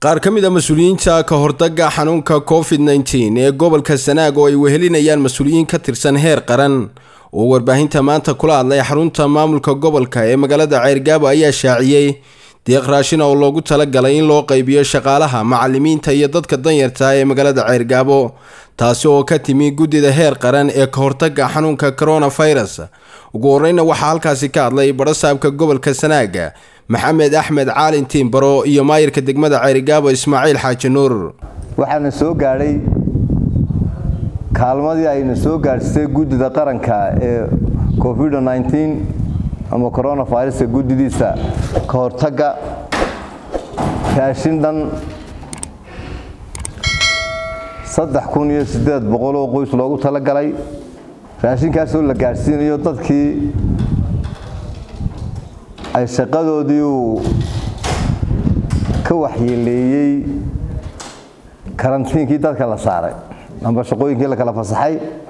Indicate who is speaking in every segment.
Speaker 1: qaar ka mid a mas-uuliyiinta ka hortagga xanuunka covid nteen ee gobolka sanaag oo ay wehelinayaan mas-uuliyiin ka tirsan heer qaran oo warbaahinta maanta kula hadlay xarunta maamulka gobolka ee magaalada ceyrgaabo ayaa shaaciyey deeq raashin oo loogu talagalay in loo qaybiyo shaqaalaha macalimiinta iyo dadka danyarta ee magaalada ceyrgaabo taasi oo ka timi guddida heer qaran ee ka hortagga xanuunka coronavirus ugu horeyna waxaa halkaasi ka hadlay badhasaabka gobolka sanaaga maxamed axmed caalin tiimbaro iyo maayirka degmada ceerigaabo ismaaciil xaaji nuur
Speaker 2: waxaana soo gaadhay kaalmadii ayna soo gaadhsatay guddida qaranka ee covid ama coronaviruska guddidiisa ka hortagga raashin dhan saddex kun iyo siddeed boqol oo qoys loogu talagalay raashinkaasoo la gaadhsiinayo dadkii ay shaqadoodii uu ka waxyeeleeyey karantiinkii dadka la saaray amba shaqooyinkii la kala fasaxay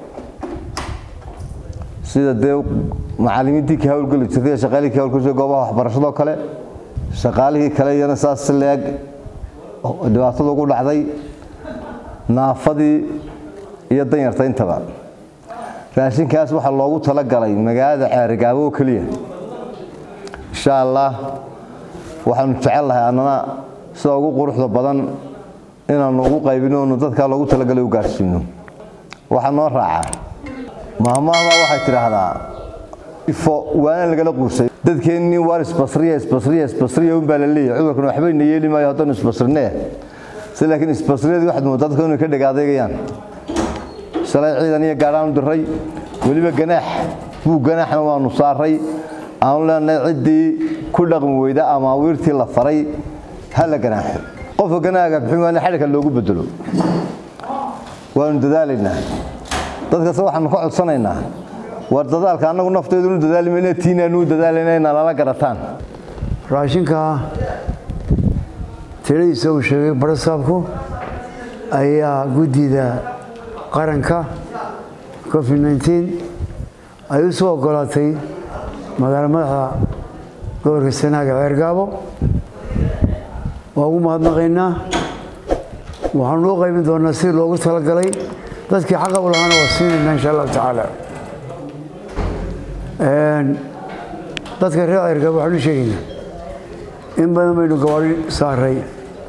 Speaker 2: sida dee macalimiintii ka hawlgeli jirtay shaqaalihii ka hawlgeli jirtay goobaha waxbarashadoo kale shaqaalihii kale iyana saas si leeg dhibaatada ugu dhacday naafadii iyo danyarta intaba raashinkaas waxaa loogu talagalay magaalada ceerigaabo oo keliya insha allah waxaanu jecel lahay annana sida ugu quruxda badan inaanu ugu qaybino onu dadkaa loogu talagalay u gaadhsiino waxaa noo raacaa mahmaahma waxay tidhaahdaa ifo waana lagala quusay dadkeennii waar isbasriya isbasriya isbasriya unbaa la leeyahay cudurkan waxbayna yeeli maayo haddanu isbasrinee si laakiin isbasriyadii waxaad moodaa dadka inay ka dhagaadaygayaan shalay ciidan iyo gaadhaanu diray weliba ganaax buu ganaaxna waanu saaray aanu leenahay ciddii ku dhaqmi weyda amaawiirtii la faray ha la ganaaxo qofka ganaaga bixin xadhigka loogu bedelo waanu dadaalaynaa dadkase waxaanu ka codsanaynaa war dadaalka annagu nafteedunu dadaalmayna tiinaanu dadaalayna inaa lala garataan
Speaker 3: raashinka tiradiisa uu sheegay barasaabku ayaa guddida qaranka covid nteen ay u soo ogolaatay magaalo madaxda gobolka sanaaga ceergaabo waa ugu mahadnaqaynaa waxaanu u qaybin doonaa si loogu talagalay dadkii xaqa u lahaana waa siinaynaa insha allahu tacaala dadka reer ceergaabo waxaanu sheegaynaa in badan baynu gabaadhi saaray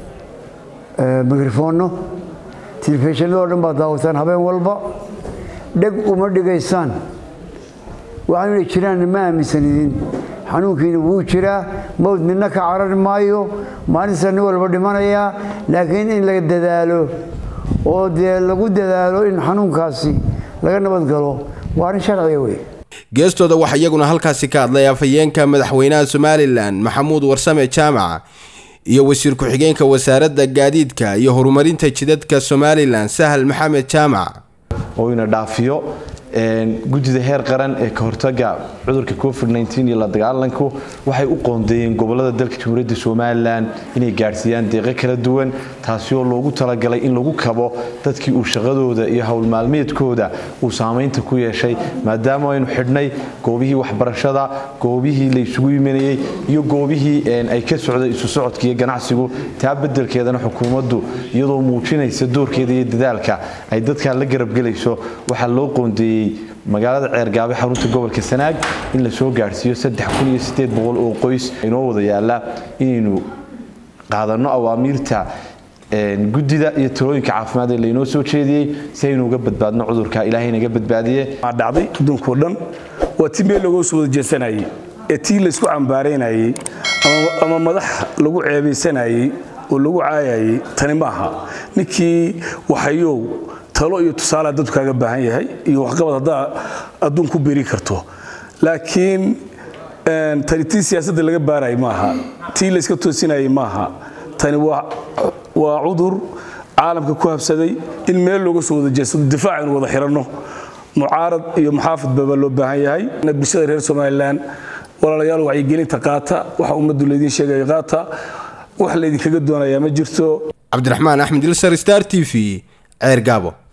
Speaker 3: mikrofoonno telefishinadoo dhan baad daawataan habeen walba dheg uma dhigaysaan waxaanu inay jiraan ma aaminsanidin xanuunkiina wuu jiraa mawd midna ka carari maayo maalinta nin walba dhimanayaa laakiin in la dadaalo oo dee lagu dadaalo in xanuunkaasi laga nabad galo waa arrin sharciga wey
Speaker 1: geestooda waxaa iyaguna halkaasi ka hadlay afhayeenka madaxweynaha somalilan maxamuud warsame jaamac iyo wasiir ku-xigeenka wasaaradda gaadiidka iyo horumarinta jidadka somalilan sahal maxamed jaamac
Speaker 4: oo ina dhaafiyo guddida heer qaran ee ka hortaga cudurka covid iyo la dagaalanku waxay u qoondeeyeen gobolada dalka jamhuuriyadda somalilan inay gaadhsiiyaan deeqo kala duwan taasi oo loogu talagalay in lagu kabo dadkii uu shaqadooda iyo howlmaalmeedkooda uu saamaynta ku yeeshay maadaama aynu xidhnay goobihii waxbarashada goobihii la isugu imanayey iyo goobihii ay ka socday isu socodka iyo ganacsigu taa bedelkeedana xukuumaddu iyadoo muujinaysa doorkeeda iyo dadaalka ay dadkaa la garabgelayso waxaa loo qoondeeyey magaalada ceergaabe xarunta gobolka sanaag in la soo gaadhsiiyo oo qoys inoo wada yaala inaynu qaadanno awaamiirta guddida iyo talooyinka caafimaad ee laynoo soo jeediyey si aynu uga badbaadno cudurka ilaahay naga badbaadiye
Speaker 5: dhacday adduunkao dhan waa tii meel lagoo soo wada jeesanayey ee tii laysku cambaaraynayey ama madax lagu ceebaysanayey oo lagu caayayey tani maaha ninkii waxayow talo iyo tusaale dadku kaaga baahan yahay iyo waxqabad haddaa adduun ku beri karto laakiin tani tii siyaasadda laga baarayay maaha tii layska toosinayay maaha tani waa cudur caalamka ku habsaday in meel looga soo wada jeedsado difaac aynu wada xiranno mucaarad iyo muxaafidbaba loo baahan yahay bulshada reer somalilan walaalayaal wacyigelinta qaata waxa ummaddu laydiin sheegaya qaata wax laydinkaga doonayaa ma jirto
Speaker 1: cabdiraxmaan axmed ilsar star t v ceer gaabo